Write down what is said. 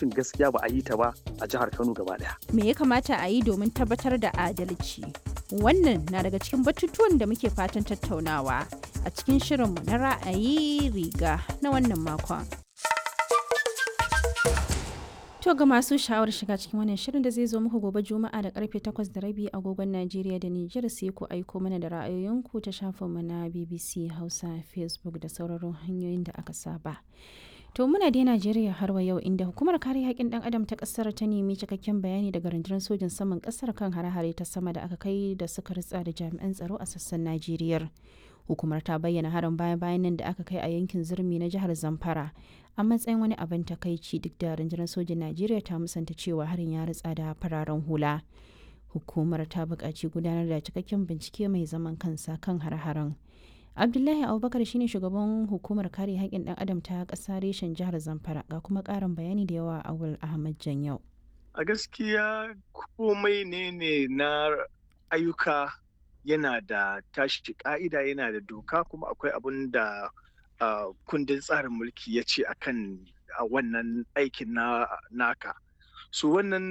adalcin gaskiya ba a yi ta ba a jihar Kano gaba daya. Me ya kamata a yi domin tabbatar da adalci? Wannan na daga cikin batutuwan da muke fatan tattaunawa a cikin shirinmu na ra'ayi riga na wannan makon. To ga masu sha'awar shiga cikin wannan shirin da zai zo muku gobe Juma'a da karfe 8 da rabi agogon Najeriya da Nijar sai ku aiko mana da ra'ayoyinku ta shafinmu na BBC Hausa, Facebook da sauraron hanyoyin da aka saba. To muna dai Najeriya har wa yau inda hukumar kare haƙƙin ɗan adam ta ƙasar ta nemi cikakken bayani daga rundunar sojin saman ƙasar kan hare-hare ta sama da aka kai da suka ritsa da jami'an tsaro a sassan Najeriya. Hukumar ta bayyana harin baya-bayan nan da aka kai a yankin zurmi na jihar Zamfara a matsayin wani abin takaici duk da rundunar sojin Najeriya ta musanta cewa harin ya ritsa da fararen hula. Hukumar ta buƙaci gudanar da cikakken bincike mai zaman kansa kan hare-haren. abdullahi abubakar shine shugaban hukumar kare haƙƙin ɗan adam ta ƙasa reshen jihar zamfara ga kuma ƙarin bayani da yawa awul ahmad janyau a gaskiya komai ne ne na ayyuka yana da tashi ka'ida yana da doka kuma akwai abun da kundin tsarin mulki ya ce akan wannan aikin na naka so wannan